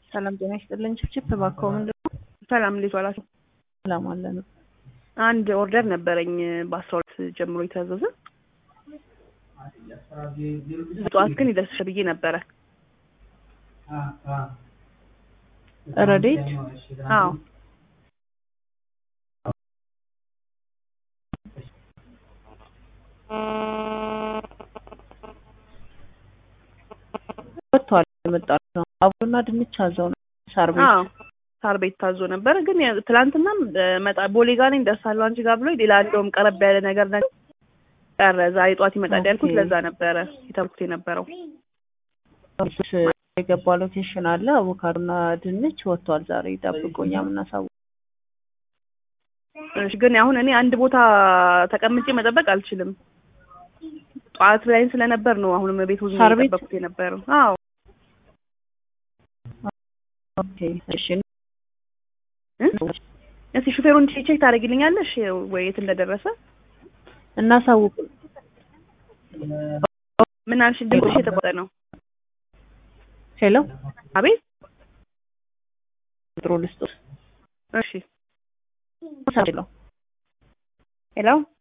ሰላም ጤና ይስጥልኝ። ችፕ እባክዎ ምንድን ነው? ሰላም እንዴት ዋላችሁ? ሰላም አለ ነው። አንድ ኦርደር ነበረኝ በአስራ ሁለት ጀምሮ የታዘዘ ጠዋት ግን ይደርስሻል ብዬ ነበረ። ረዴት አዎ ወጥቷል። የመጣ ነው አቦና ድንች አዘው ነው ሳር ቤት አዎ ሳር ቤት ታዞ ነበረ። ግን ያ- ትላንትናም መጣ ቦሌ ጋር ነኝ ደርሳለሁ አንቺ ጋር ብሎ ሌላ እንደውም ቀረብ ያለ ነገር ነገር ቀረ። ዛሬ ጠዋት ይመጣል ያልኩት ኦኬ። ለዛ ነበረ የተልኩት የነበረው። የገባ ሎኬሽን አለ። አቮካዶና ድንች ወጥቷል። ዛሬ ጠብቆኛ የምናሳውቅ እሺ ግን አሁን እኔ አንድ ቦታ ተቀምጬ መጠበቅ አልችልም። ጠዋት ላይ ስለነበር ነው አሁንም ቤት ሆኜ ሳር ቤት? የጠበቅኩት የነበረው። አዎ ኦኬ እሺ እ? እስኪ ሹፌሩን ቼክ ታደርጊልኛለሽ ወይ የት እንደደረሰ? እናሳውቅ ምን አልሽ? ድምፅሽ የተቆጠ ነው። ሄሎ አቤት ጥሩ ልስጦት እሺ ሄሎ ሄሎ